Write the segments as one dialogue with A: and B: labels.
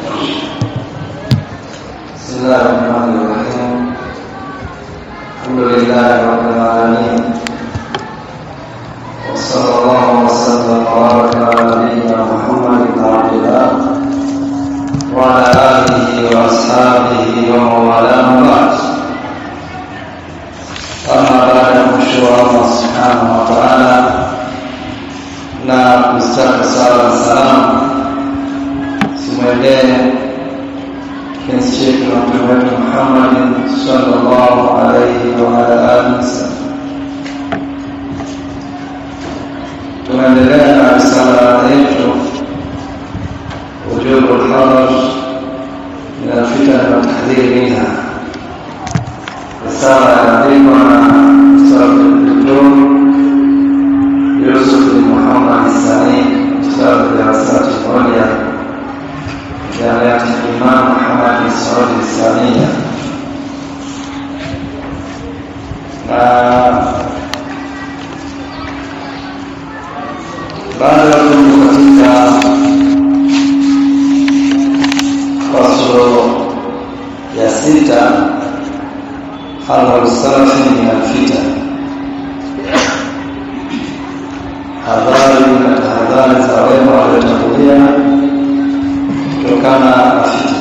A: بسم الله الرحمن الرحيم الحمد لله رب العالمين وصلى الله وسلم وبارك على نبينا محمد بن عبد الله وعلى اله واصحابه ومن والاه بعد اما بعد kumshukuru Allah subhanahu wa ta'ala na kustaka sala na salamu simwendee kiasi chetu na mtume wetu Muhammad sallallahu alayhi wa ala alihi wasallam. Tunaendelea na risala yetu wujubu al-hadar min al-fitan wa tahdhir minha, risala inaandikwa na Ustadh Dr. Yusuf bin Muhammad Sani, Ustadh darasati moja جامعة الإمام محمد بن سعود الإسلامية baada ya kuwa katika faslo ya sita hadharu salafi min alfitan hadhari na tahadhari za wema waliotangulia kutokana na fitna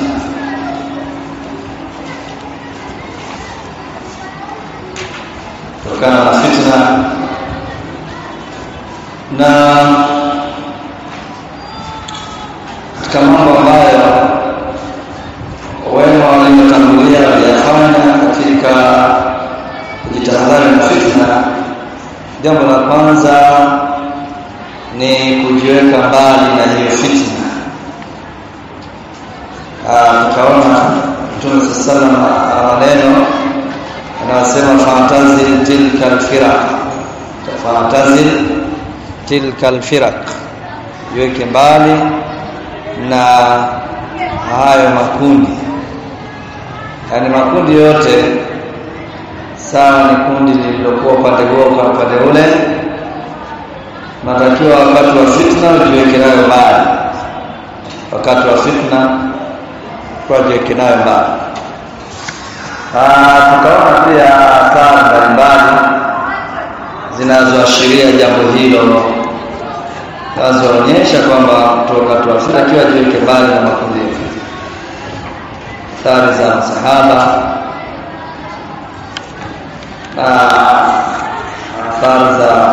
A: kutokana na fitna na katika mambo ambayo wema waliotangulia waliyafanya katika kujitahadhari na fitna jambo la kwanza ni kujiweka mbali na hiyo fitna tukaona Mtume sallam ana maneno anasema fa'tazil tilka alfiraq fa'tazil tilka alfiraq iweke mbali na hayo makundi yani makundi yote sawa ni kundi lililokuwa upande huo kwa upande ule natakiwa wakati wa fitna ujiweke nayo mbali wakati wa fitna tujiweke nayo mbali. Tukaona pia athari mbalimbali zinazoashiria jambo hilo zinazoonyesha kwamba mtu wakati wa fitna akiwa ajiweke mbali na makundi ya fitna. Athari za masahaba na athari za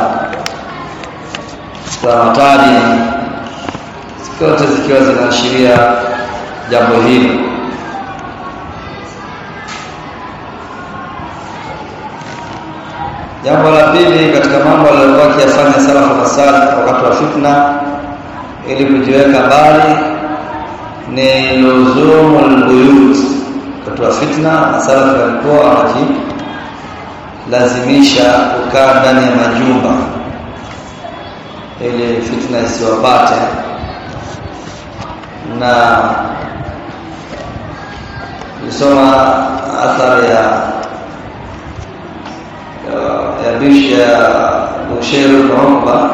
A: za matadi zote zikiwa zinaashiria jambo hilo jambo la pili katika mambo aliyokuwa akiyafanya salafu na salih wakati wa fitna ili kujiweka mbali ni luzumu lbuyut wakati wa fitna na salafu walikuwa wanajilazimisha kukaa ndani ya majumba ili fitna isiwapate na nilisoma athari ya ya bishi ya Busheir ibn Uqba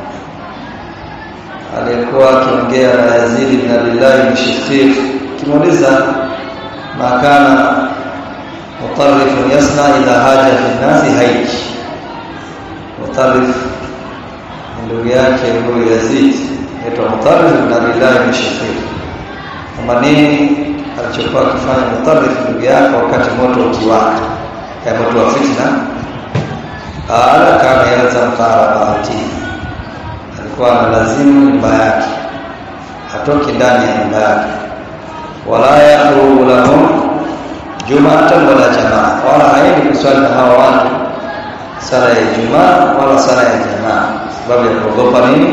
A: aliyekuwa akiongea na Yazid ibn Abdullah ibn Shafiq kimuuliza ma kana mutarrif yasna idha haja fi nasi haiji mutarrif ndugu yake huyo Yazid aitwa Mutarrif ibn Abdullah ibn Shafiq kama nini alichokuwa akifanya Mutarrif ndugu yake wakati moto ukiwaka ya moto wa fitna ala kana yalzam qarabati alikuwa analazimu nyumba yake hatoki ndani ya nyumba yake wala yaqulu lahum jumatan wala jamaa wala haendi kuswali na hawa watu sala ya Ijumaa wala sala ya jamaa sababu ya kuogopa nini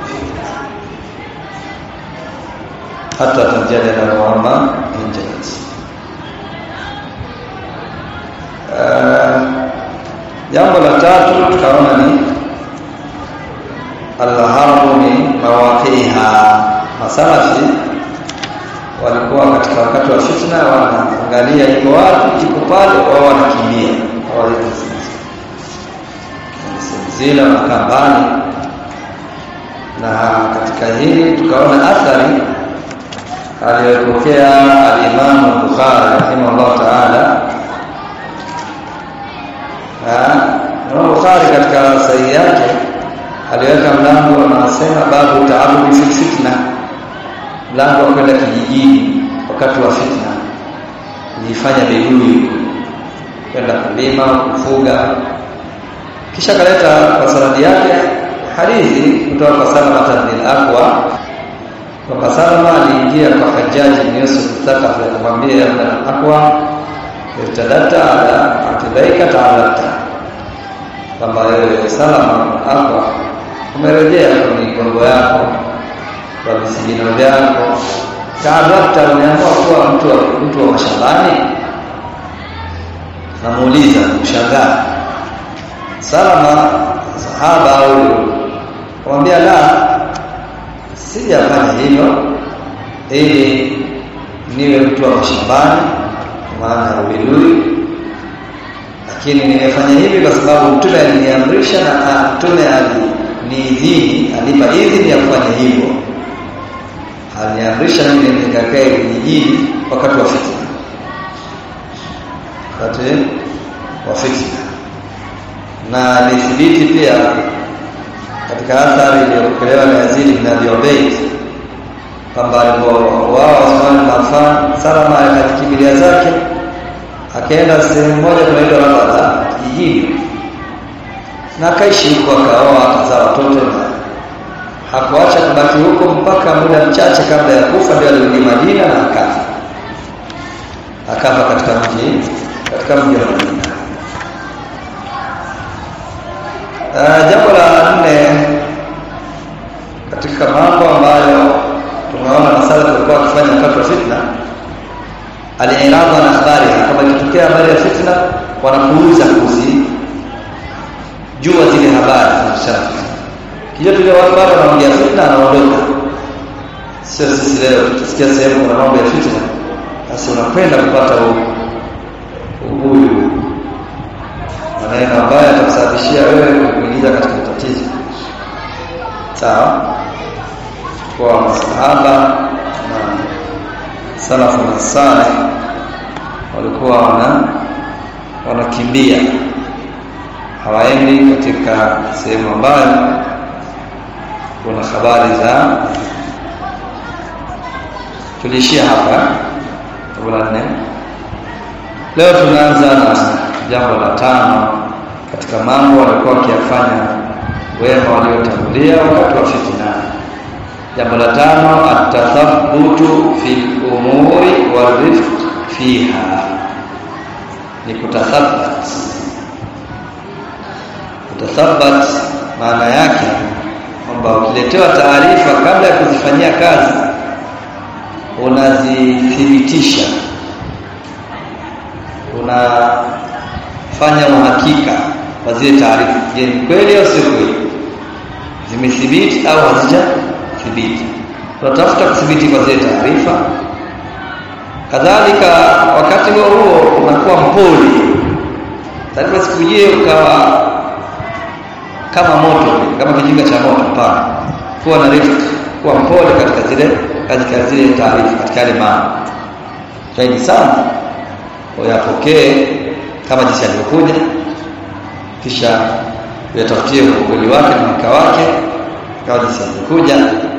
A: hata tajadala kwamba injat jambo la tatu tukaona ni alharbu ni mawaqiha masalafi walikuwa katika wakati wa fitna wanaangalia iko wapi iko pale wao wanakimbia zile wanakaa mbali na katika hili tukaona athari aliyopokea al-Imam Bukhari rahimahullah ta'ala Imam Bukhari katika sahihi yake aliweka mlango anasema babu taabudi fi fitna mlango wa kwenda kijijini wakati wa fitna kujifanya bedui kwenda kulima kufuga kisha kaleta kwa sanadi yake hadithi kutoka kwa Salama bin Aqwa kwamba Salama aliingia kwa Hajjaji bin Yusuf Thaqafi akamwambia ya Ibn Aqwa irtadata ala atibaika ta'alata kwamba wewe Salama Aqwa umerejea kwenye migongo yako kwa visigino vyako taadhata umeamua kuwa mtu wa mtu wa mashambani namuuliza kushangaa salama sahaba au kumwambia la sijafanya hivyo ili niwe mtu wa mashambani maana ya ubidui lakini nimefanya hivi kwa sababu mtume aliniamrisha na mtume aliniidhini alipa idhini ya kufanya hivyo aliniamrisha mimi nikakae vijijini wakati wa fitna wakati wa fitna na nithibiti pia katika athari iliyopokelewa na Yazid bin Abi Ubayd kwamba wao Uthman bin Affan Salama akakimbilia zake akaenda sehemu moja kunaitwa Rabada kijijini na akaishi huko akaoa akazaa watoto na hakuacha kubaki huko mpaka muda mchache kabla ya kufa ndio alirudi Madina na akafa akafa katika mji katika mji wa Madina Uh, jambo la nne katika mambo ambayo tunaona masala tulikuwa wakifanya wakati wa fitna aliiradha na habari kama ikitokea habari ya fitna wanapuuza kuzi jua zile habari zinazosema kijua tule watu bado wanaongea fitna anaondoka sio sisi leo tukisikia sehemu kuna mambo ya fitna basi unakwenda kupata ubuyu maneno ambayo yatakusababishia wewe kuingiza katika tatizo sawa kwa masahaba na salafu na saleh walikuwa wana wanakimbia hawaendi katika sehemu ambayo kuna habari za tuliishia hapa la nne leo tunaanza na jambo la tano katika mambo walikuwa wakiyafanya wema waliotangulia wakati wa fitna jambo la tano atathabutu fi umuri warifq fiha ni kutathabat kutathabat maana yake kwamba ukiletewa taarifa kabla ya kuzifanyia kazi unazithibitisha unafanya uhakika wa zile taarifa je ni kweli au sio kweli zimethibiti au hazijathibiti tunatafuta kuthibiti kwa zile taarifa kadhalika wakati huo huo unakuwa mpole taarifa sikujie ukawa kama moto kama kijinga cha moto hapana kuwa na rift kuwa mpole katika zile katika zile taarifa katika yale mambo zaidi sana uyapokee kama jinsi alivyokuja kisha uyatafutie ukweli wake na mka wake kama jinsi alivyokuja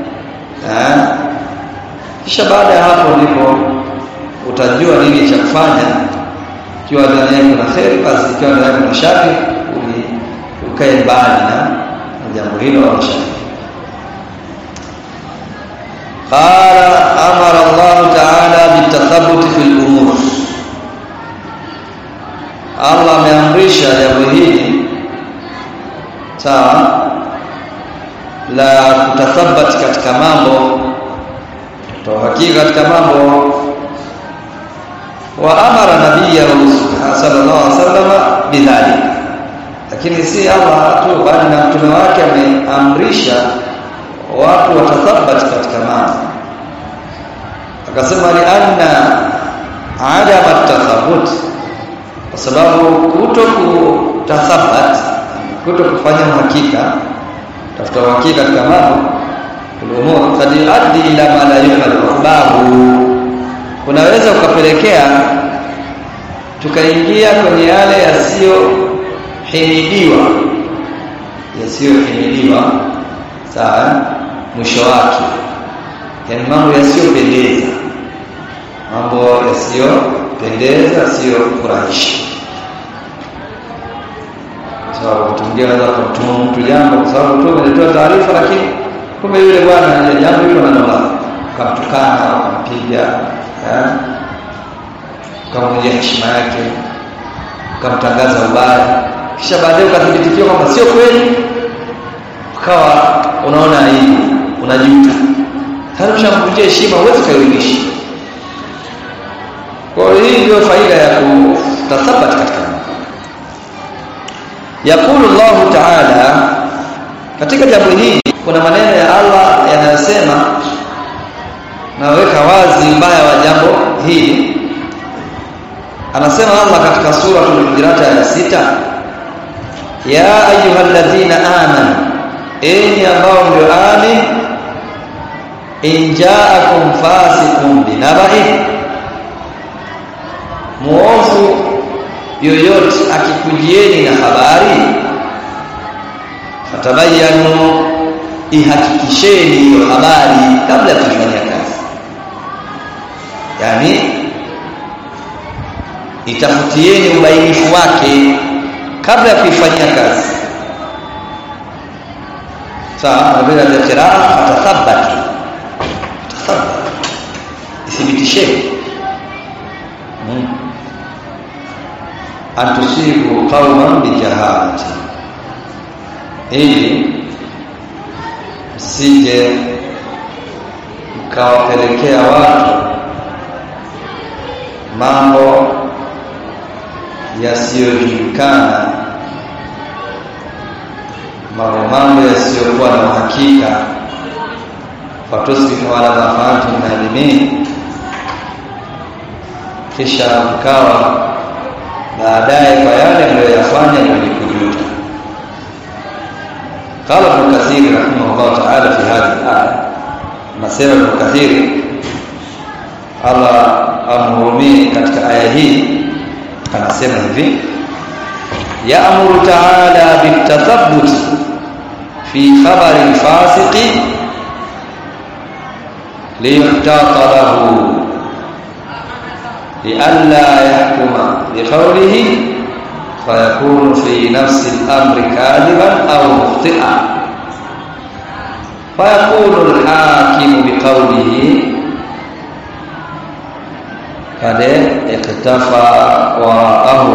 A: kisha baada ya hapo ndipo utajua nini cha kufanya ikiwa ndani yake kuna kheri basi ikiwa ndani yake kuna shari ukae mbali na jambo hilo au shari قال أمر الله تعالى بالتثبت في الأمور Allah ameamrisha jambo hili sawa la kutathabati katika mambo kutohakika katika mambo wa amara nabiyahu sallallahu alaihi wasallam bidhalik lakini si Allah tu bali na mtume wake ameamrisha watu watathabati katika mambo akasema li anna adama tathabut kwa sababu kuto kutathabat kuto kufanya uhakika tafuta uhakika katika mambo ulumur kad yuaddi ila ma la yuhmal babu unaweza ukapelekea tukaingia kwenye yale yasiyohimidiwa yasiyohimidiwa sawa mwisho wake yani mambo yasiyopendeza mambo yasiyopendeza yasiyofurahisha sababu mtu mwingine anaweza kumtuma mtu jambo kwa sababu tu ametoa taarifa lakini kumbe yule bwana ile jambo hilo analola kamtukana akampiga ukamvunjia heshima yake ukamtangaza ubaya kisha baadaye ukathibitikiwa kwamba sio kweli ukawa unaona aibu unajuta sasa ushamvunjia heshima huwezi kairudisha kwa hiyo hii ndio faida ya kutathabati katika yakulu llahu taala katika jambo hili kuna maneno ya allah yanayosema naweka wazi mbaya wa jambo hili anasema allah katika suratul hujurat aya sita ya ayuha alladhina amanu enyi ambao ndio amin in jaakum fasiqun binaba'in muovu yoyote akikujieni na habari fatabayanu ihakikisheni hiyo habari kabla ya kuifanyia kazi yani itafutieni ubainifu wake kabla ya kuifanyia kazi sawa bila ya qiraa fatathabbatu fatathabbatu ithibitisheni hmm. an tusibu qauman bijahalati ili msije mkawapelekea watu mambo yasiyojulikana mambo mambo yasiyokuwa na uhakika fatusbihu ala ma fa'altum nadimin kisha mkawa baadaye kwa yale mliyoyafanya mwenye kujuta qala ibn kathir rahimahullah ta'ala fi hadhihi al-aya nasema ibn kathir Allah amhurumie katika aya hii anasema hivi ya'muru ta'ala bitathabbut fi khabari al-fasiqi liyuhtata lahu لئلا يحكم بقوله فيكون في نفس الأمر كاذبا أو مخطئا فيقول الحاكم بقوله قد اقتفى وراءه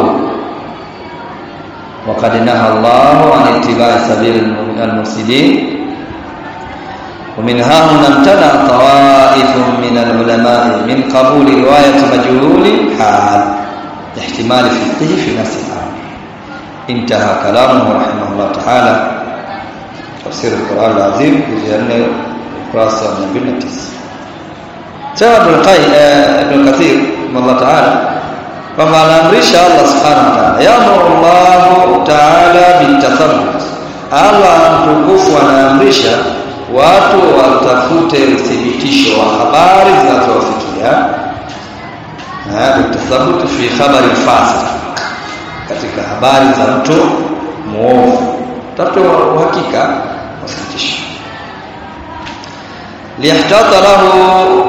A: وقد نهى الله عن اتباع سبيل المفسدين ومن ها هنا امتنع طوائف من العلماء من قبول رواية مجهول حال لاحتمال فقهه في نفس الأمر انتهى كلامه رحمه الله تعالى تفسير القرآن العظيم جزء أنه قراصة من بن التس سوى ابن القيم ابن كثير رحمه الله تعالى kwamba anaamrisha Allah subhanahu wa ta'ala yamuru Allah ta'ala bitathabbut Allah mtukufu anaamrisha watu watafute uthibitisho wa habari zinazowafikia bitathabbut fi khabari fasiq katika habari za mtu muovu tafuta uhakika uthibitisho liyahtata lahu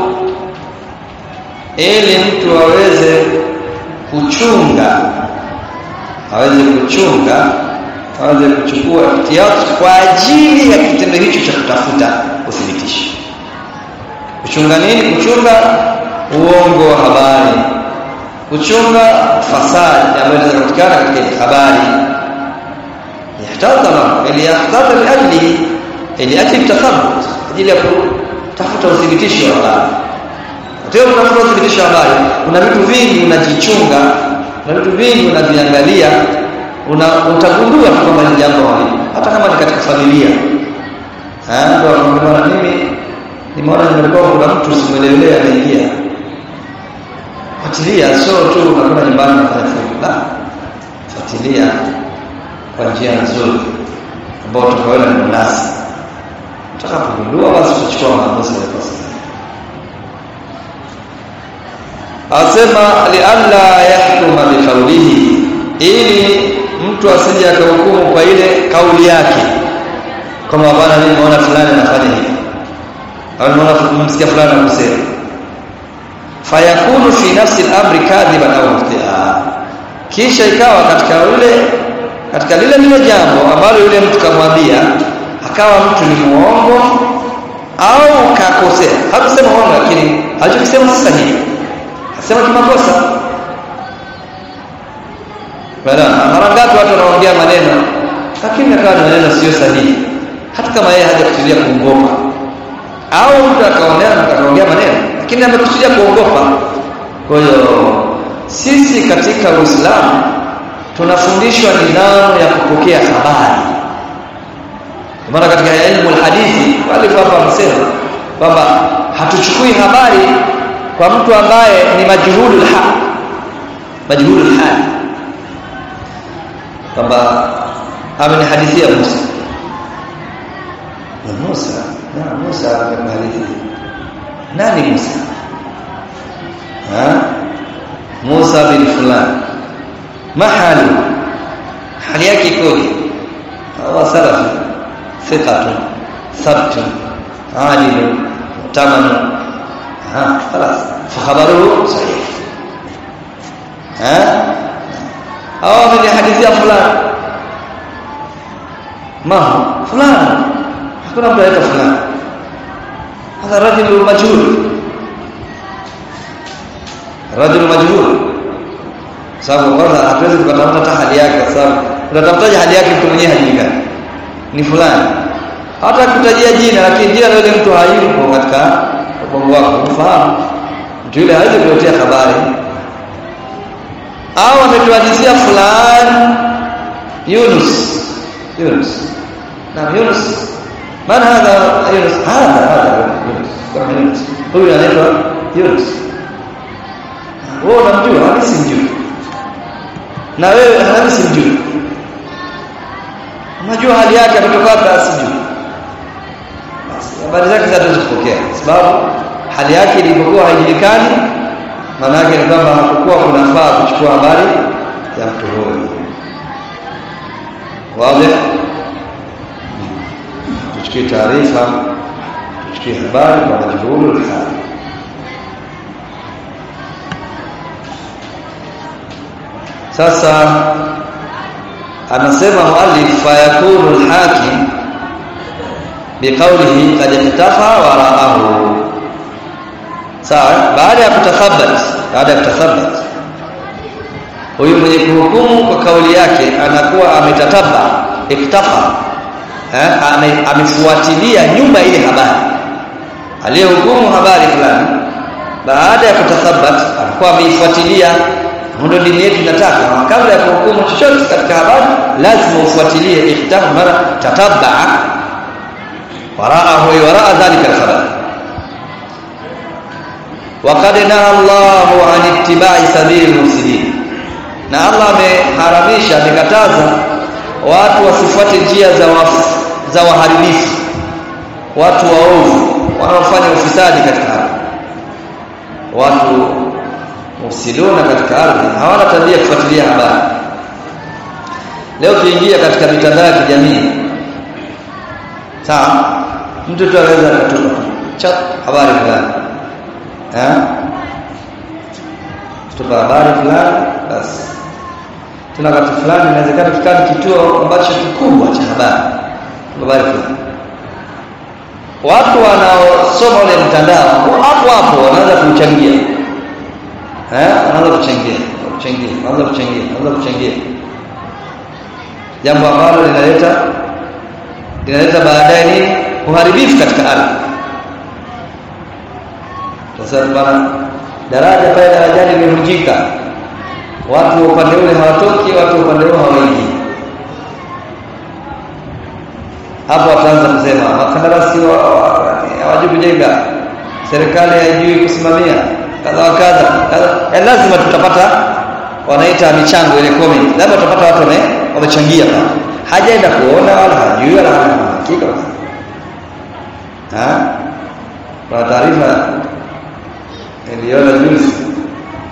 A: ili mtu aweze kuchunga aweze kuchunga aweze kuchukua ihtiyat kwa ajili ya kitendo hicho cha kutafuta uthibitisho kuchunga nini kuchunga uongo wa habari kuchunga fasadi ambayo inaweza kupatikana katika habari yahtadha ili yahtadha liajli ili ajli tathabbut ajili ya kutafuta uthibitisho wa habari Tena unafuta uthibitisho habari, kuna vitu vingi unajichunga, kuna vitu vingi unaviangalia, una utagundua tu kwamba ni jambo hili, hata kama ni katika familia. Eh, ndio akamwambia mimi nimeona nimekuwa kuna mtu simuelewele anaingia. Fuatilia, sio tu unakwenda nyumbani unafanya fujo. La. Fuatilia kwa njia nzuri ambayo utakaona ni mnasi. Utakapogundua basi utachukua maamuzi ya kosa asema lialla yahkuma biqaulihi ili mtu asije akahukumu kwa ile kauli yake kama bwana mimi naona fulani anafanya hivi au naona msikia fulani anasema fayakunu fi nafsi al-amri kadhiban au muftia kisha ikawa katika yule katika lile lile jambo ambalo yule mtu kamwambia akawa mtu ni muongo au kakosea hakusema uongo lakini alichokisema si sahihi asema kimakosa bana mara ngapi watu wanaongea maneno lakini akawa maneno sio sahihi hata kama yeye hajakusudia kuongopa au mtu akaonea akaongea maneno lakini amekusudia kuongopa kwa hiyo sisi katika Uislamu tunafundishwa nidhamu ya kupokea habari maana katika elimu hadithi wale hapa wamesema kwamba hatuchukui habari kwa mtu ambaye ni majhulul hal majhulul hal kwamba amenihadithia Musa na Musa na Musa amenihadithia nani Musa ha Musa bin fulani mahali hali yake ikoje hawa salafi thiqatun thabtun adilun mutamanun ha خلاص فخبره صحيح ها au amenihadithia fulani ma fulani hakuna mtu anaitwa fulani hadha rajul majhul rajul majhul sababu kwanza hatuwezi tukatafuta hata hali yake kwa sababu tunatafutaje hali yake mtu mwenyewe hajulikani ni fulani hata kutajia jina lakini jina la yule mtu hayupo katika ubongo wako ufahamu mtu yule hawezi kuletea habari au ametuhadithia fulani Yunus Yunus na Yunus man hadha Yunus hadha hadha Yunus kama Yunus huyu anaitwa Yunus wewe unamjua hadi simjui na wewe hadi simjui unajua hali yake ametoka wapi asijui habari zake hatuwezi kupokea sababu hali yake ilipokuwa haijulikani maana yake ni kwamba hakukuwa kunafaa kuchukua habari ya mtu huyo wazi tuchukue taarifa tuchukue habari kwa majhulu hali sasa anasema muallif fayakunu alhakim biqawlihi qad iktafa wara'ahu sawa baada ya kutathabat baada ya kutathabat huyu mwenye kuhukumu kwa kauli yake anakuwa ametataba iktafa eh amefuatilia nyuma ile habari aliyehukumu habari fulani baada ya kutathabat anakuwa ameifuatilia ndio dini yetu inataka kabla ya kuhukumu chochote katika habari lazima ufuatilie iktafa mara tatabaa waraahu waraa dhalika alkhabar وقد نهى الله عن اتباع سبيل المفسدين na Allah ameharamisha amekataza watu wasifuate njia za wafu, za waharibifu watu waovu wanaofanya ufisadi katika ardhi watu mufsiduna katika ardhi hawana tabia kufuatilia habari leo tuingia katika mitandao ya kijamii sawa mtu tu anaweza kutupa chat habari fulani eh kutupa habari fulani basi tuna wakati fulani inawezekana kikawa kituo ambacho kikubwa cha habari habari fulani watu wanaosoma ule mtandao hapo hapo wanaanza kuchangia eh wanaanza kuchangia kuchangia wanaanza kuchangia wanaanza kuchangia jambo ambalo linaleta linaleta baadaye nini uharibifu katika ardhi sasa bana daraja pale darajani limevunjika watu wa upande ule hawatoki watu wa upande ule hawaingii hapo wataanza kusema wakandarasi hawajui kujenga serikali haijui kusimamia kadha wa kadha kadha lazima tutapata wanaita michango ile comment lazima tutapata watu wamechangia pale hajaenda kuona wala hajui wala hana hakika ha kwa taarifa niliona juzi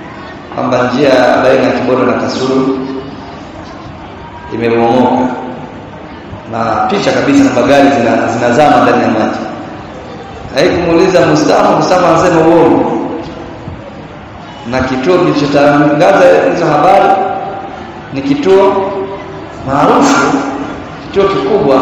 A: njia baina ya Kibondo na Kasulu imebomoka na picha kabisa na magari zina, zinazama ndani ya maji haikumuuliza Mustafa Mustafa anasema uongo na kituo kilichotangaza hizo habari ni kituo maarufu kituo kikubwa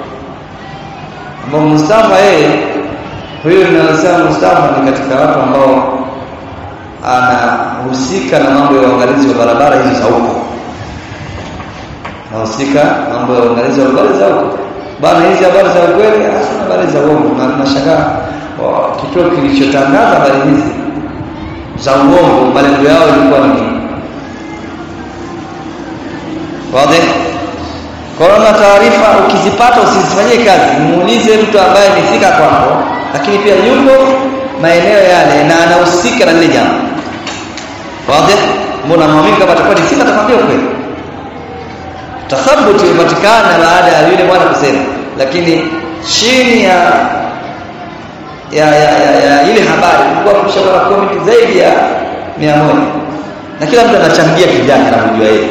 A: ambao Mustafa yeye huyo ninasema Mustafa ni katika watu ambao anahusika na mambo ya uangalizi wa barabara hizi za huko anahusika mambo ya uangalizi wa habari za huko bana hizi habari za ukweli hasa habari za uongo na tunashangaa kituo kilichotangaza habari hizi za uongo malengo yao ilikuwa ni nini wazi kwa hiyo taarifa ukizipata usizifanyie kazi muulize mtu ambaye ni fika kwako lakini pia yuko maeneo yale na anahusika na lile jambo wazi mbona muamini kama atakuwa ni fika atakwambia ukweli tathabuti imepatikana baada ya yule bwana kusema lakini chini ya ya, ya, ya, ya ile habari kulikuwa kushakuwa comment zaidi ya mia moja na kila mtu anachangia kivyake na kujua yeye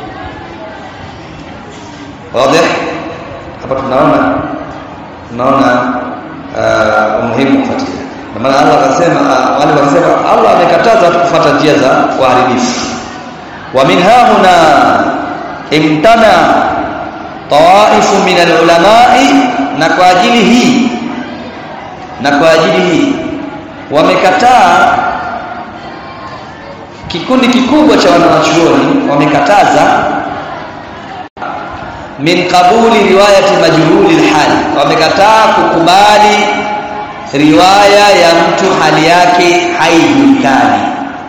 A: wazi hapa tunaona tunaona uh, umuhimu kufuatilia kwa maana Allah akasema uh, wale wakasema Allah amekataza watu kufuata njia za uharibifu wa min hahuna imtana tawaifu min alulamai na kwa ajili hii na kwa ajili hii wamekataa kikundi kikubwa cha wanawachuoni wamekataza min qabuli riwayati majhuli alhali wamekataa kukubali riwaya ya mtu hali yake haijulikani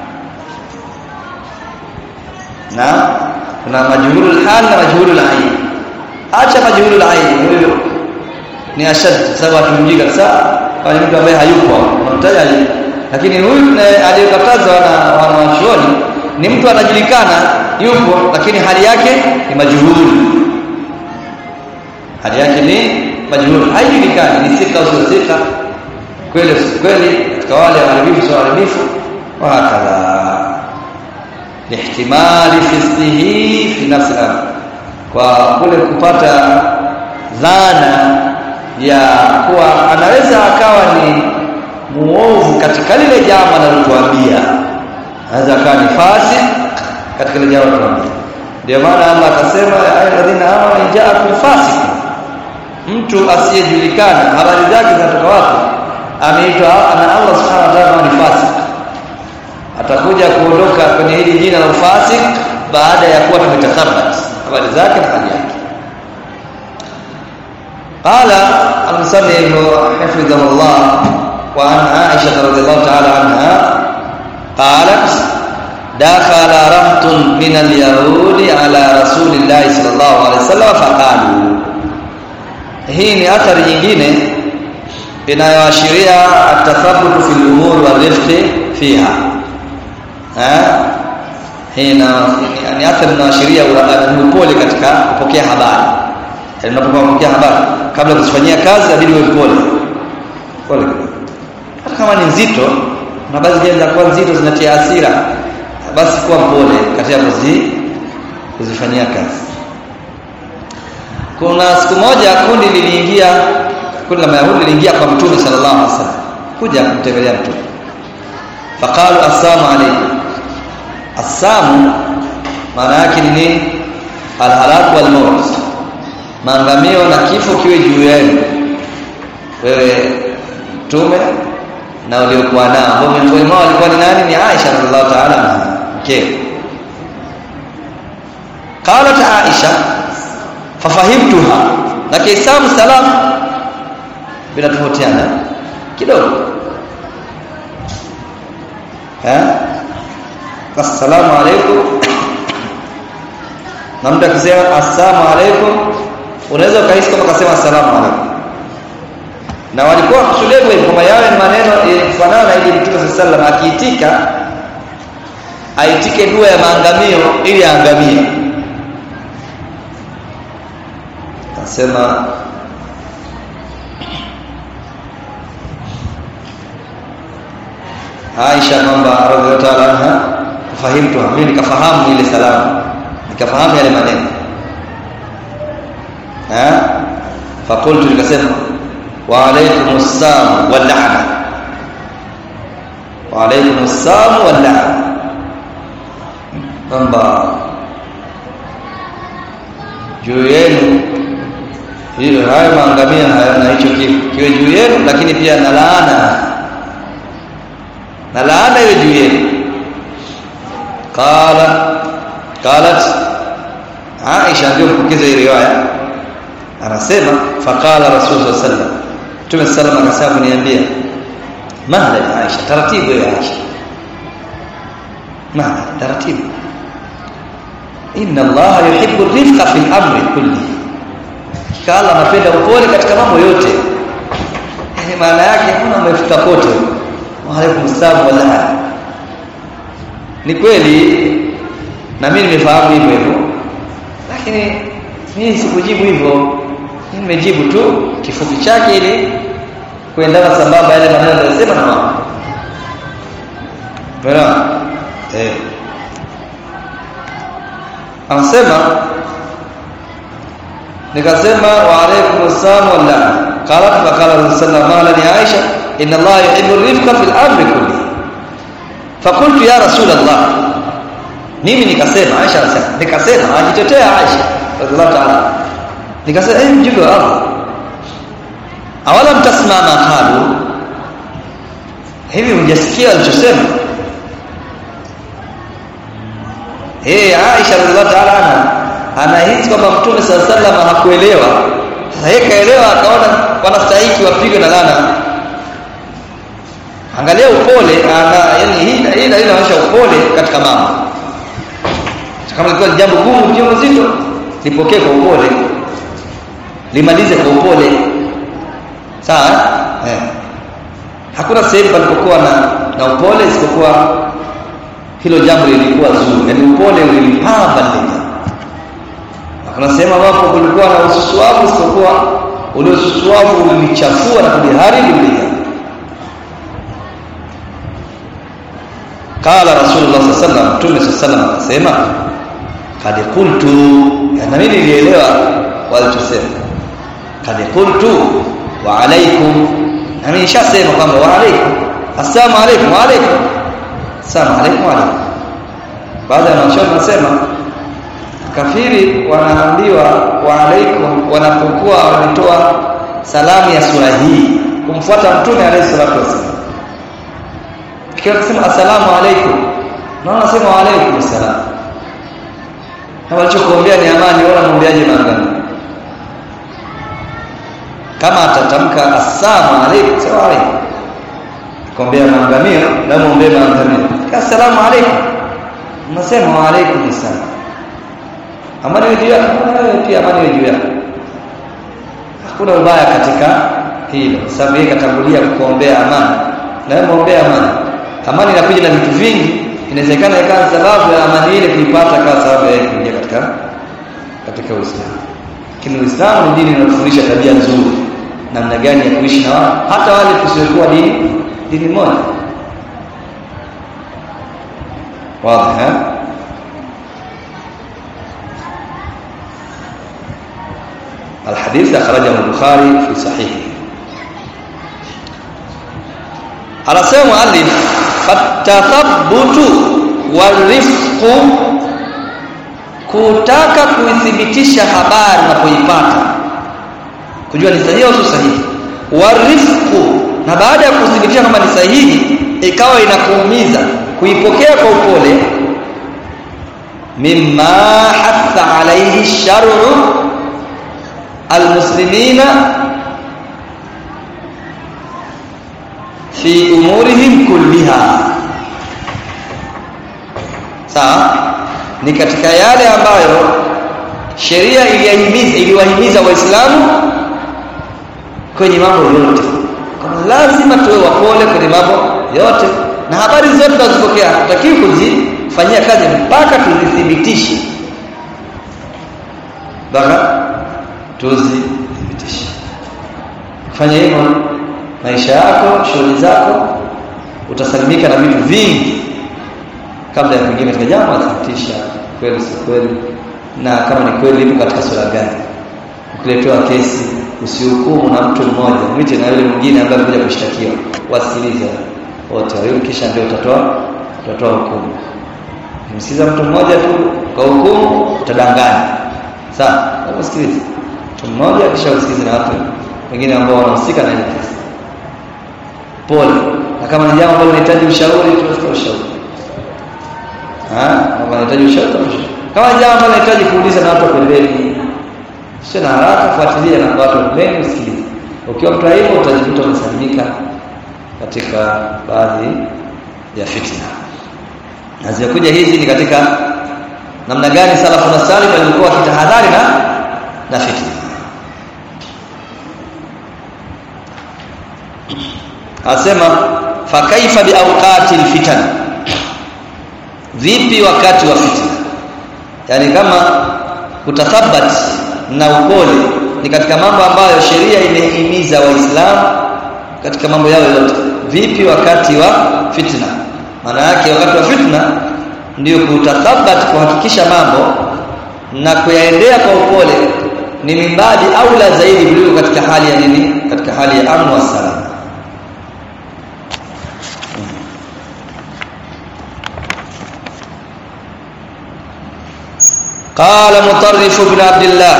A: na kuna majhulul hal na majhulul ain acha majhulul ain huyo ni ashad sababu atumjii kabisa kwa mtu ambaye hayupo unamtaja lakini huyu aliyekatazwa na wanawachuoni ni mtu anajulikana yupo lakini hali yake ni majhuli hali yake ni majhuli haijulikani ni sika au sio sika kweli kweli katika wale waharibifu sio waharibifu wa hakadha lihtimali fisqihi fi nafsi al kwa kule kupata dhana ya kuwa anaweza akawa ni muovu katika lile jambo analokuambia anaweza akawa ni fasik katika lile jambo analokuambia ndio maana Allah akasema ayyuhalladhina amanu ja'akum fasik mtu asiyejulikana habari zake zinatoka wapi ameitwa na Allah subhanahu wa ta'ala ni fasik atakuja kuondoka kwenye hili jina la fasik baada ya kuwa tumetathabat habari zake na hali yake قال المصنف حفظه الله وعن عائشة رضي الله تعالى عنها قالت دخل رهط من اليهود على رسول الله صلى الله عليه وسلم فقالوا hii ni athari nyingine inayoashiria atathabutu fil umur wa rifqi fiha eh hii ni athari inayoashiria upole katika kupokea habari unapokuwa kupokea habari kabla kuzifanyia kazi inabidi uwe mpole pole hata kama ni nzito na baadhi ya kuwa nzito zinatia hasira basi kuwa mpole katika kuzi kuzifanyia kazi kuna siku moja kundi liliingia kundi la Mayahudi liliingia kwa Mtume sallallahu alaihi wasallam kuja kumtembelea Mtume faqalu assalamu alaykum assamu maana yake ni nini alhalak wal maut maangamio na kifo kiwe juu yenu wewe mtume na uliokuwa nao ambao miongoni mwao walikuwa ni nani ni Aisha radhiallahu ta'ala anha mke qalat Aisha fafahimtuha na kiislamu salam vinatofautiana kidogo eh assalamu alaykum na mtu akisema assalamu alaykum unaweza ukahisi kama kasema assalamu alaykum na walikuwa wakusudia hivyo kwamba yawe maneno kufanana na ile Mtume sallallahu alaihi wasallam akiitika aitike dua ya maangamio ili aangamie asema Aisha kwamba radhiallahu anha fahimtu mimi nikafahamu ile salamu nikafahamu yale maneno eh fakultu nikasema wa alaykum assalam wal la'na wa alaykum assalam wal la'na kwamba juu yenu hiyo hayo maangamia hayana hicho kitu kiwe juu yenu lakini pia na laana na laana iwe juu yenu qala qalat Aisha ndio mpokeza hii riwaya anasema faqala rasul sallallahu alaihi wasallam Mtume sallam akasema kuniambia mahla ya Aisha taratibu ya Aisha mahla taratibu inna Allah yuhibbu rifqa fil amri kulli kala anapenda upole katika mambo yote yani maana yake kuna umefika kote wa alaikum salaam wala ni kweli na mimi nimefahamu hivyo hivyo lakini mimi sikujibu hivyo nimejibu tu kifupi chake ili kuendana sambamba yale maneno aliyosema na mama Bwana eh anasema nikasema wa alaykum assalam wa la qalat fa qala rasulullah ma li aisha inna allah yuhibbu rifqa fil amri kulli فقلت يا رسول الله mimi nikasema Aisha anasema nikasema ajitetea Aisha radhiallahu ta'ala nikasema eh mjumbe wa Allah awala mtasimama qalu hivi hujasikia alichosema eh Aisha radhiallahu ta'ala ana anahisi kwamba Mtume sallallahu alaihi wasallam hakuelewa sasa yeye kaelewa akaona wanastahili wapigwe na lana angalia upole ana yani hii hii inaonyesha upole katika mambo kama ilikuwa ni jambo gumu jambo zito lipokee kwa upole limalize kwa upole sawa eh hakuna sehemu palipokuwa na na upole isipokuwa hilo jambo lilikuwa zuri yani upole ulilipamba lile hakuna sehemu ambapo kulikuwa na ususuavu isipokuwa ule ususuavu ulilichafua na kuliharibu lile qala rasulullah sallallahu alaihi wasallam mtume sallallahu alaihi wasallam akasema kad qultu na mimi nilielewa walichosema kad qultu wa alaikum na mimi nishasema kwamba wa alaikum assalamu alaikum wa alaikum assalamu alaikum wa alaikum baada ya mashauri nasema kafiri wanaambiwa wa alaikum wanapokuwa wanatoa salamu ya sura hii kumfuata mtume alayhi salatu wasallam ikiwa kusema assalamu alaikum na wanasema wa alaikum assalam na walichokuombea ni amani wala muombeaje maangano kama atatamka assalamu alaikum sawa alaikum kuombea maangamio na muombee maangamio assalamu alaikum unasema wa alaikum assalam amani iwe juu yako wewe pia amani iwe juu yako hakuna ubaya katika hilo sababu yeye katangulia kuombea amani na wewe muombea amani amani inakuja na vitu vingi inawezekana ikawa sababu ya amani ile kuipata kama sababu ya kuingia katika katika Uislamu lakini Uislamu ni dini inayofundisha tabia nzuri namna gani ya kuishi na watu hata wale tusiokuwa dini dini moja wazi eh الحديث أخرجه البخاري في صحيحه anasema muallif fatathabutu warifqu kutaka kuithibitisha habari na kuipata kujua ni sahihi au sio sahihi warifqu na baada ya kuthibitisha kama ni sahihi ikawa inakuumiza kuipokea kwa upole mimma hatha alayhi shar'u almuslimina fi umurihim kulliha sawa ni katika yale ambayo sheria iliyahimiza iliwahimiza waislamu kwenye mambo yote kama lazima tuwe wapole kwenye mambo yote na habari zote tunazopokea hatutakiwi kuzifanyia kazi mpaka tuzithibitishe mpaka tuzithibitishe fanya hivyo maisha yako shughuli zako utasalimika na vitu vingi kabla ya kuingia katika jambo athibitisha kweli si kweli na kama ni kweli lipo katika sura gani ukiletewa kesi usihukumu na mtu mmoja mwite na yule mwingine ambaye amekuja kushtakiwa wasikilize wote wawili kisha ndio utatoa utatoa hukumu msikiza mtu mmoja tu kwa hukumu utadanganya sawa usikilize mtu mmoja kisha usikilize na watu wengine ambao wanahusika na ile kesi pole na kama ni jambo ambalo linahitaji ushauri tunatoa ushauri ah kama unahitaji ushauri kama ni jambo ambalo linahitaji kuuliza na watu pembeni sio na haraka fuatilia na watu pembeni usikilize ukiwa mtu hivyo utajikuta umesalimika katika baadhi ya fitna na zimekuja hizi ni katika namna gani salafu na salih walikuwa wakitahadhari na na fitna asema fa kaifa bi awqati alfitan vipi wakati wa fitna yani kama kutathabat na upole ni katika mambo ambayo sheria imehimiza waislamu katika mambo yao yote vipi wakati wa fitna maana yake wakati wa fitna ndio kutathabat kuhakikisha mambo na kuyaendea kwa upole ni mimbadi aula zaidi kuliko katika hali ya nini katika hali ya amn wa salama قال مطرف بن عبد الله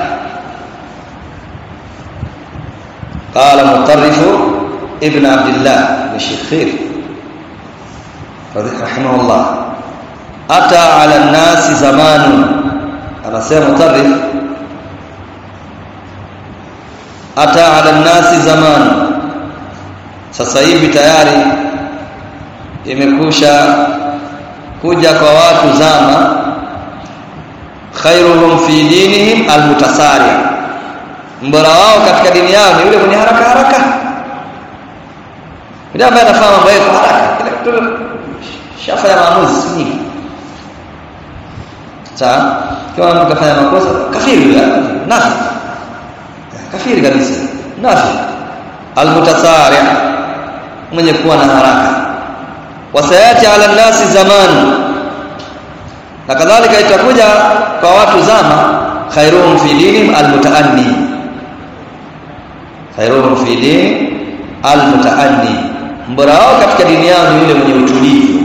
A: قال مطرف ابن عبد الله بن شخير رحمه الله أتى على الناس زمان أنا سير مطرف أتى على الناس زمان sasa hivi tayari imekusha kuja kwa watu zama khairuhum fi dinihim almutasari mbora wao katika dini yao ni yule mwenye haraka haraka ndio ambaye anafanya mambo yake haraka kila kitu shafa ya maamuzi nyingi sawa kama mtu kafanya makosa kafiri yule nafi kafiri kabisa nafi almutasari mwenye kuwa na haraka wasayati ala nasi zamani na kadhalika itakuja kwa watu zama khairuhum fi dinihim almutaanni khairuhum fi dinihim almutaanni mbora wao katika dini yao ni yule mwenye utulivu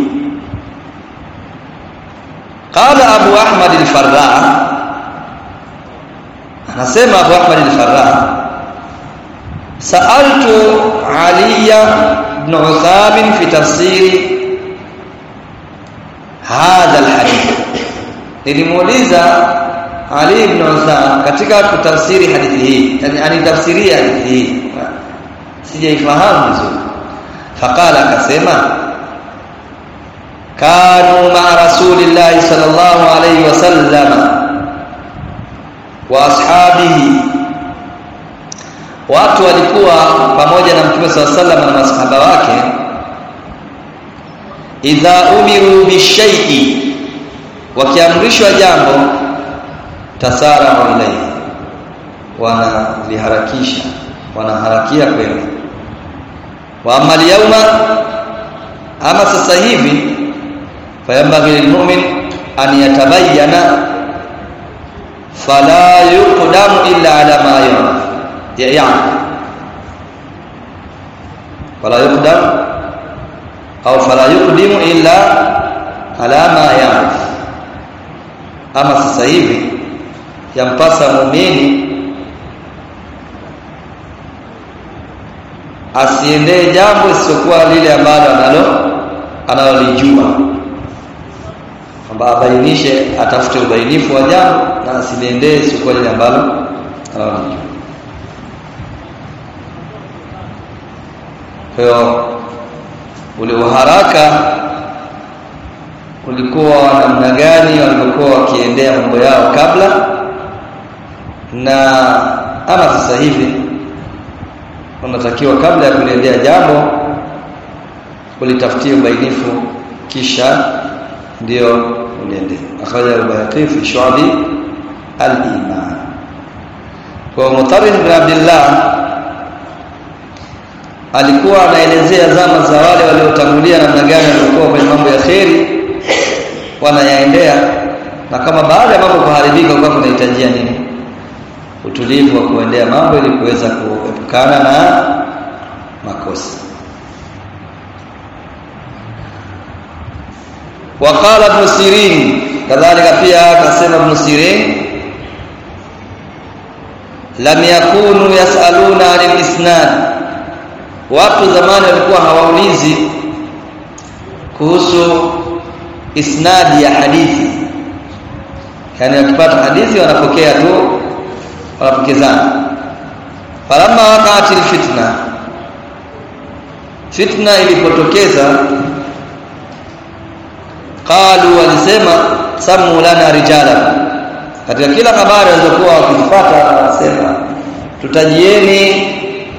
A: qala abu ahmad al-farra anasema abu ahmad al-farra sa'altu aliya ibn uthab fi tafsiri hadha alhadith nilimuuliza Ali ibn Uthman katika kutafsiri hadithi hii yani anitafsiria hadithi hii sijaifahamu vizuri faqala akasema kanu ma rasulillahi sallallahu alayhi wasallam wa ashabihi watu walikuwa pamoja na mtume sallallahu alayhi wasallam na masahaba wake idha umiru bishai'i wakiamrishwa jambo tasara ilayhi wanaliharakisha wanaharakia kwenda wa amali yauma ama sasa hivi fayambaghi lilmu'min an yatabayyana fala yuqdamu illa ala ma ya'lam ya'lam fala yuqdam au fala yuqdimu illa ala ma ya'rif ama sasa hivi yampasa muumini asiendee jambo isiyokuwa lile ambalo analo analolijua kwamba abainishe atafute ubainifu wa jambo na asiliendee isiyokuwa lile ambalo analolijua kwa hiyo ule uharaka ulikuwa namna gani walivyokuwa wakiendea mambo yao kabla na ama sasa hivi wanatakiwa kabla ya kuliendea jambo kulitafutia ubainifu kisha ndio uliendea akhraja al-Bayhaqi fi shu'abi al-iman kwa Mutarrif bin Abdullah alikuwa anaelezea zama za wale waliotangulia namna gani walikuwa kwenye mambo ya kheri na kama baada ya mambo kuharibika kwa kunahitajia nini utulivu wa kuendea mambo ili kuweza kuepukana na makosa وقال ابن سيرين كذلك pia akasema ibn Sirin lam yakunu yasaluna anil isnad watu zamani walikuwa hawaulizi kuhusu isnadi ya hadithi yani wakipata hadithi wanapokea tu wanapokezana falamma waqa'at fitna fitna ilipotokeza qalu walisema samu lana rijala katika kila habari walizokuwa wakizipata wanasema tutajieni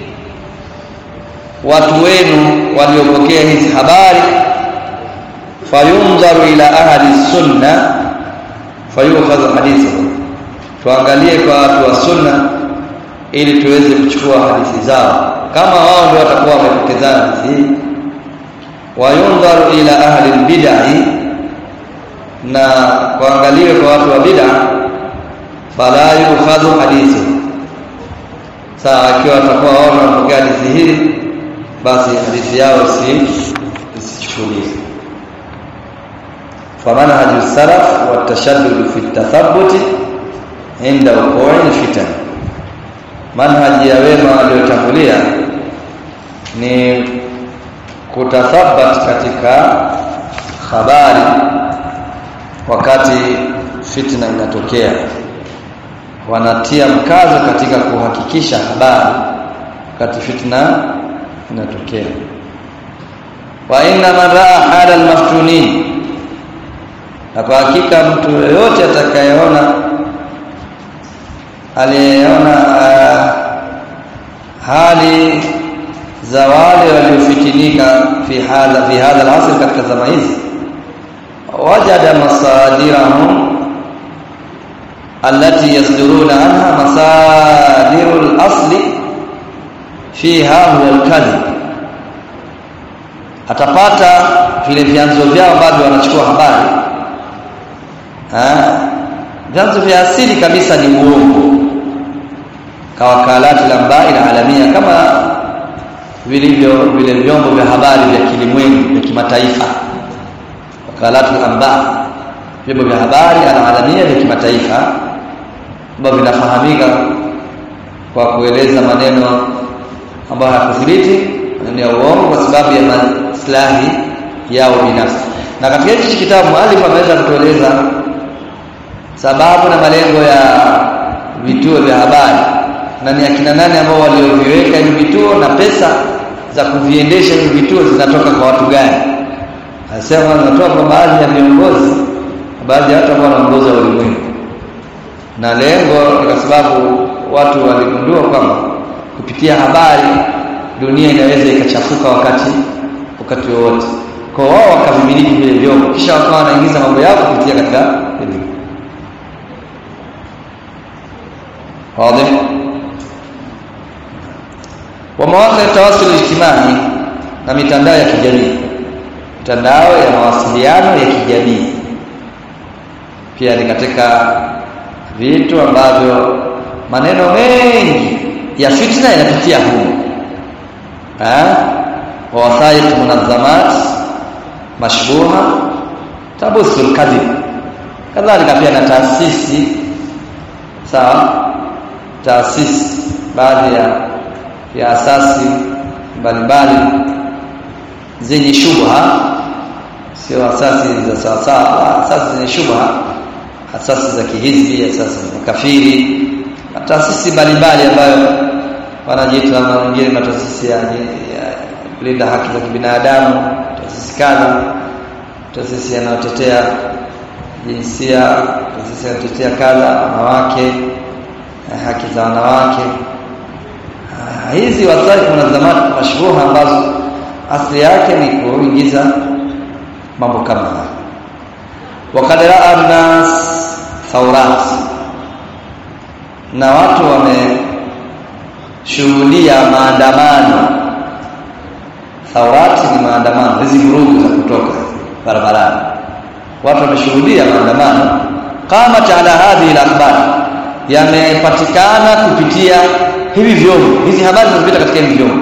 A: watu wenu waliopokea hizi habari fayunzaru ila ahli sunna fayukhadhu hadithu tuangalie kwa watu wa sunna ili tuweze kuchukua hadithi zao kama wao ndio watakuwa wamepokezana hadithi hii wayunzaru ila ahli bid'ah na kuangaliwe kwa watu wa bid'a fala yukhadhu hadithu sawa akiwa watakuwa wao wanapokea hadithi hii basi hadithi yao si isichukuliwe famanhaju salaf wa tashaddud fi tathabbut inda wuqu'i fitan manhaji ya wema waliotangulia ni kutathabat katika habari wakati fitna inatokea wanatia mkazo katika kuhakikisha habari wakati fitna inatokea wa inna man raa hala almaftunin na kwa hakika mtu yoyote atakayeona aliyeona uh, hali za wale waliofitinika fi hadha fi hadha al-asr katika zama hizi wajada masadirahum allati yasduruna anha masadirul asli fiha huwa al-kadhib atapata vile vyanzo vyao ambavyo wanachukua habari vyanzo vya asili kabisa ni uongo kawakalati lambai na alamia kama vilivyo vile vyombo vya habari vya kilimwengu vya kimataifa wakalatu amba vyombo vya habari alalamia vya kimataifa ambavyo vinafahamika kwa kueleza maneno ambayo hayakuthibiti maneno ya uongo kwa sababu ya maslahi yao binafsi na katika hichi kitabu mwalimu ameweza kutueleza sababu na malengo ya vituo vya habari na ni akina nani ambao walioviweka hivi vituo na pesa za kuviendesha hivi vituo zinatoka kwa watu gani anasema zinatoka kwa baadhi ya viongozi baadhi ya watu ambao wanaongoza ulimwengu na lengo ni kwa sababu watu waligundua kwamba kupitia habari dunia inaweza ikachafuka wakati wakati wowote kwa wao wakavimiliki vile vyombo kisha wakawa wanaingiza mambo yao kupitia katika elimu واضح ومواقع التواصل الاجتماعي na mitandao ya kijamii mitandao ya mawasiliano ya kijamii pia ni katika vitu ambavyo maneno mengi ya fitna yanapitia humo eh wa wasaiq munazzamat mashbuha tabuthu alkadhib kadhalika pia na taasisi sawa taasisi baadhi ya ya asasi mbalimbali zenye shubha sio asasi za sawa sawa asasi zenye shubha asasi za kihizbi asasi za kafiri na taasisi mbalimbali ambayo wanajiita na wengine mataasisi ya kulinda haki za kibinadamu taasisi kadha taasisi yanayotetea jinsia taasisi yanayotetea kadha wanawake haki za wanawake hizi wasaifu na zamani mashruha ambazo asili yake ni kuingiza mambo kama haya wakad raa nas thaurat na watu wameshuhudia maandamano thaurati ni maandamano hizi vurugu za kutoka barabarani watu wameshuhudia maandamano qamat ala hadhihi al-akhbar yamepatikana kupitia hivi vyombo hizi habari zinapita katika hivi vyombo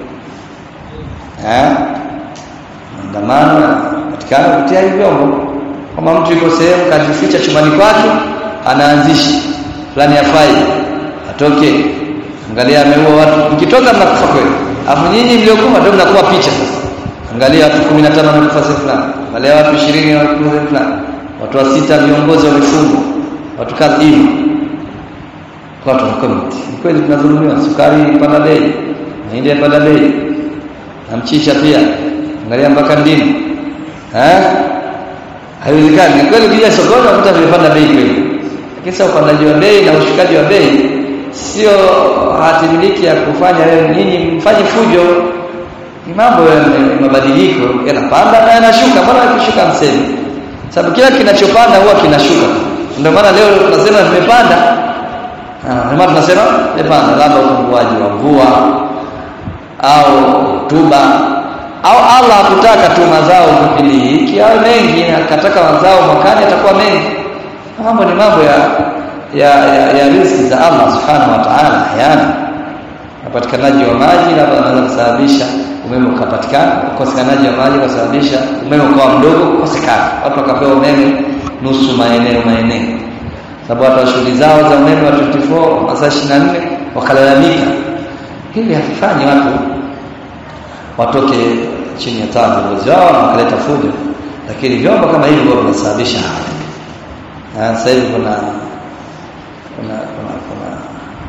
A: eh maandamano patikana kupitia hivi vyombo kama mtu yuko sehemu kajificha chumbani kwake anaanzisha fulani afai atoke angalia ameua watu mkitoka mnakufa kweli afu nyinyi mliokufa ndio mnakuwa picha sasa angalia watu 15 wamekufa sehemu fulani angalia watu 20 wamekufa sehemu fulani watu wa sita viongozi wamefungwa watu kadha hivi watu wa comment ni kweli tunadhulumiwa sukari ipanda bei mahindi yapanda bei na mchicha pia angalia mpaka ndimu eh haiwezekani ni kweli ukija sokoni unakuta vimepanda bei kweli lakini sasa upandaji wa bei na ushikaji wa bei sio hatimiliki ya kufanya wewe nyinyi mfanye fujo ni mambo ya mabadiliko yanapanda na yanashuka mbona yakishuka mseme sababu kila kinachopanda huwa kinashuka ndio maana leo tunasema vimepanda ndio maana tunasema vimepanda labda upunguaji wa mvua au tuba au Allah hakutaka tu mazao kipindi hiki au mengi akataka mazao mwakani atakuwa mengi mambo ni mambo ya ya, ya, ya riziki za Allah subhanahu wa ta'ala hayana upatikanaji wa maji labda unaweza kusababisha umeme ukapatikana ukosekanaji wa maji ukasababisha umeme ukawa mdogo ukosekana watu wakapewa umeme nusu maeneo maeneo sababu watu wa shughuli zao za umeme wa 24 masaa 24 wakalalamika hivi havifanyi watu watoke chini ya taa viongozi wao na wakaleta fujo lakini vyombo kama hivi huwa vinasababisha haya sasa hivi kuna kuna kuna, kuna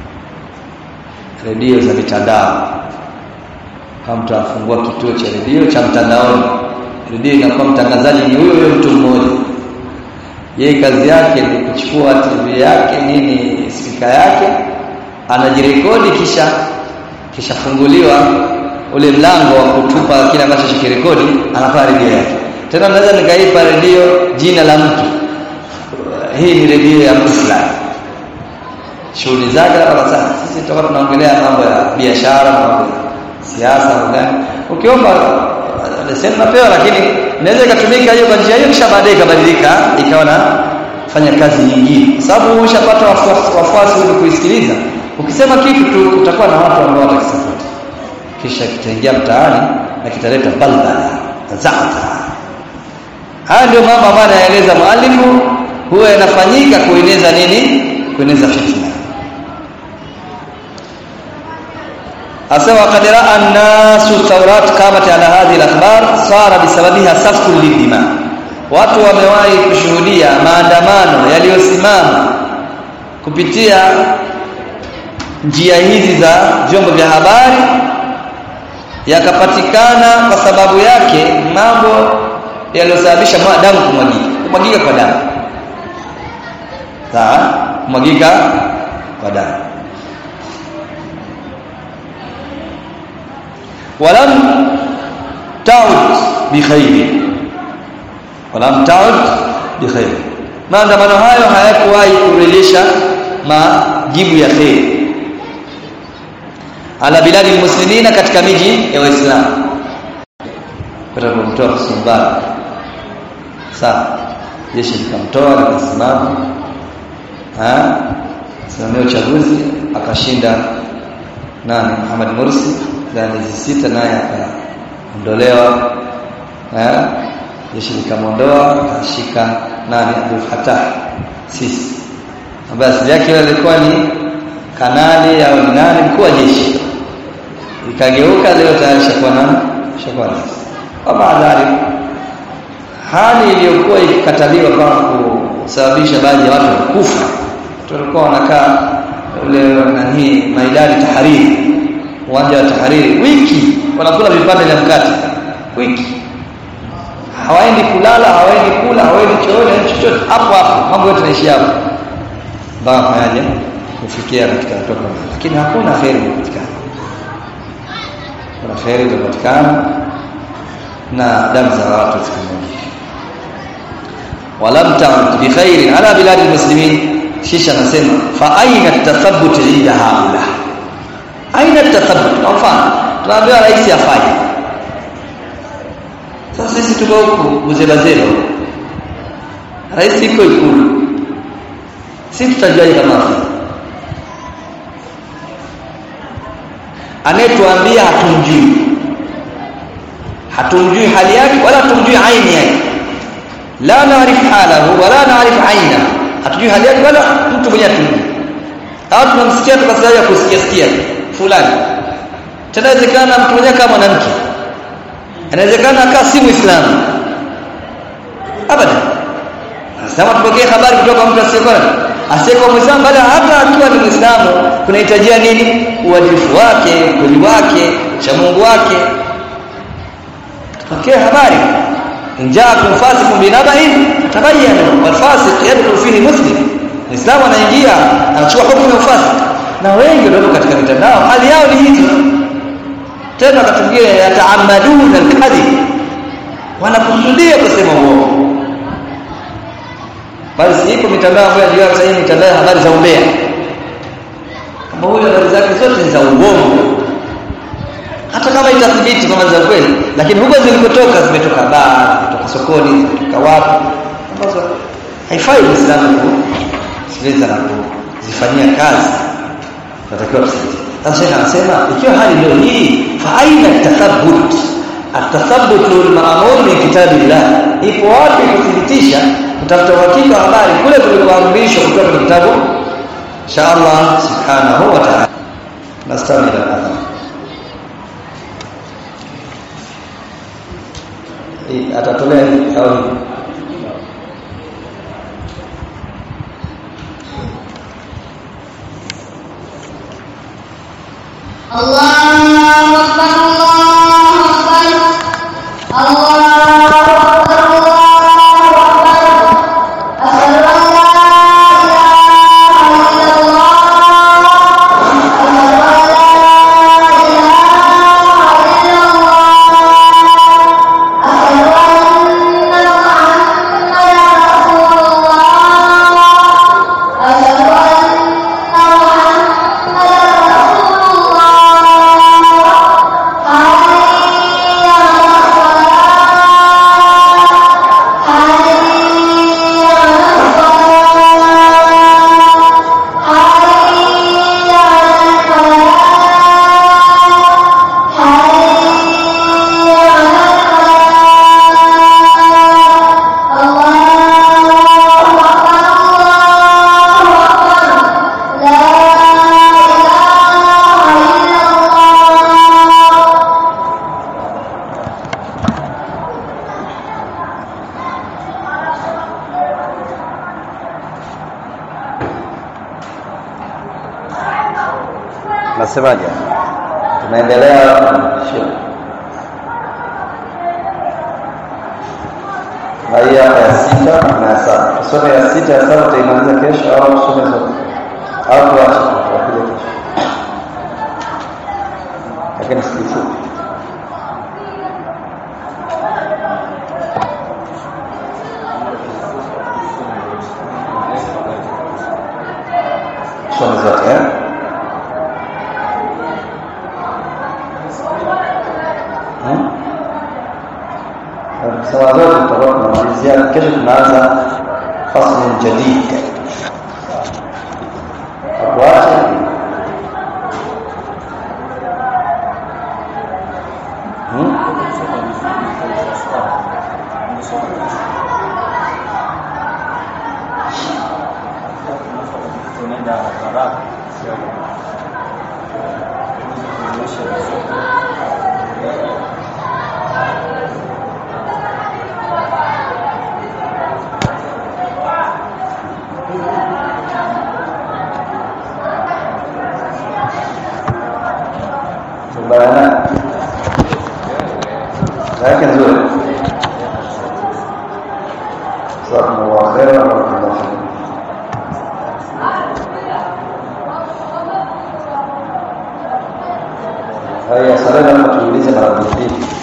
A: redio za mitandao kama mtu afungua kituo cha redio cha mtandaoni redio inakuwa mtangazaji ni huyo huyo mtu mmoja yeye kazi yake ni kuchukua TV yake nini spika yake anajirekodi kisha kisha funguliwa ule mlango wa kutupa kile ambacho kirekodi anafaa redio yake tena naweza nikaipa redio jina la mtu hii ni redio ya mtu fulani shughuli zake labda sana sisi tutakuwa tunaongelea mambo ya biashara mambo ya siasa gani ukiomba leseni napewa lakini inaweza ikatumika hiyo kwa njia hiyo kisha baadaye ikabadilika ikawa na fanya kazi nyingine kwa sababu ushapata wafuasi ili kuisikiliza ukisema kitu tu utakuwa na watu ambao watakisupport kisha kitaingia mtaani na kitaleta balbala zata haya ndio mambo ambayo anaeleza mwalimu huwa yanafanyika kueneza nini kueneza fitna asema qad ra'a an-nasu thawrat qamat ala hadhihi al-akhbar sara bisababiha safku lidima watu wamewahi kushuhudia maandamano yaliyosimama kupitia njia hizi za vyombo vya habari yakapatikana kwa sababu yake mambo yaliyosababisha damu kumwagika kumwagika kwa damu sawa kumwagika kwa damu walam taud bikhairi walam taud bikhairi maandamano hayo hayakuwahi kurejesha majibu ya kheri ala biladi muslimina katika miji ya waislamu kwa kumtoa Mubarak sawa jeshi likamtoa likasimama ah simamia uchaguzi akashinda nani Muhammad Mursi na miezi sita naye akaondolewa eh jeshi likamwondoa akashika nani Abdul Fattah sisi ambaye asili yake alikuwa ni kanali au ni nani mkuu wa jeshi ikageuka leo tayari shakuwa na shakuwa kwa baadhi hali iliyokuwa ikikataliwa kwa kusababisha baadhi ya watu kufa tulikuwa wanakaa ule nani maidani tahariri uwanja wa tahariri wiki wanakula vipande vya mkate wiki hawaendi kulala hawaendi kula hawaendi chooni chochote hapo hapo mambo yote yanaishia hapo mpaka fanyaje kufikia katika hatua kama lakini hakuna kheri kupatikana kuna kheri kupatikana na damu za watu zikamwagika walam ta'ud bi khairin ala bilad almuslimin kisha anasema fa aina tathabbut inda haula aina tathabbut kwa mfano tunaambiwa rais afanye sasa sisi tuko huku uzebazelo rais iko ikulu si tutajuaje kama afiki anayetuambia hatumjui hatumjui hali yake wala hatumjui aini yake la naarif halahu wala naarif aina hatujui hali yake wala mtu mwenyewe hatumjui au tunamsikia tukasaya kusikia sikia fulani tena inawezekana mtu mwenyewe kama mwanamke inawezekana akaa si muislamu abadan Sasa tupokee habari kutoka mtu asiyekuwa asiyekuwa Muislamu bali hata akiwa ni Muislamu kunahitajia nini? Uadilifu wake, kweli wake, cha Mungu wake. Tupokee habari. Injaakum fasiqun binaba'in tabayyanu wal fasiq yadkhulu fihi muslim. Muislamu anaingia anachukua hukumu ya ufasik. Na wengi ndio katika mitandao hali yao ni hizo. Tena wakati mwingine yataamaduna al-kadhib. Wanakusudia kusema uongo bali sipo mitandao ambayo ndio sasa hivi mitandao ya habari za umbea kama huyo habari zake zote ni za uongo hata kama itathibiti kama za kweli lakini huko zilikotoka zimetoka baa zimetoka sokoni zimetoka wapi ambazo haifai Uislamu kusikiliza na kuzifanyia kazi tunatakiwa tusikize sasa shekha anasema ikiwa hali ndio hii fa aina tathabbut atathabbut al-ma'mur min kitabillah ipo wapi kuthibitisha kutafuta uhakika wa habari kule kulikoamrishwa kutoka kwenye kitabu cha Allah subhanahu wa ta'ala nastamil al-adhan atatolea au
B: الله أكبر الله أكبر الله أكبر الله أكبر أشهد أن لا إله إلا الله أشهد أن لا إله إلا الله أشهد أن محمدا رسول الله أشهد أن محمدا رسول الله حي على الصلاة حي على الصلاة حي على الفلاح حي على الفلاح الله أكبر الله أكبر لا إله إلا الله
A: nasemaje tunaendelea shekh na hii hapa ya sita na ya saba tusome ya sita ya saba tutaimaliza kesho au tusome zote au tuache tutakuja kesho lakini si fupi tusome zote eh Hmm? Kusema zote tutakuwa tunamalizia kesho tunaanza fasli jadid akuache hmm? Bayana yake nzuri jazakumullahu khairan wa barakallahu fikum haya salama tuulize mara mbili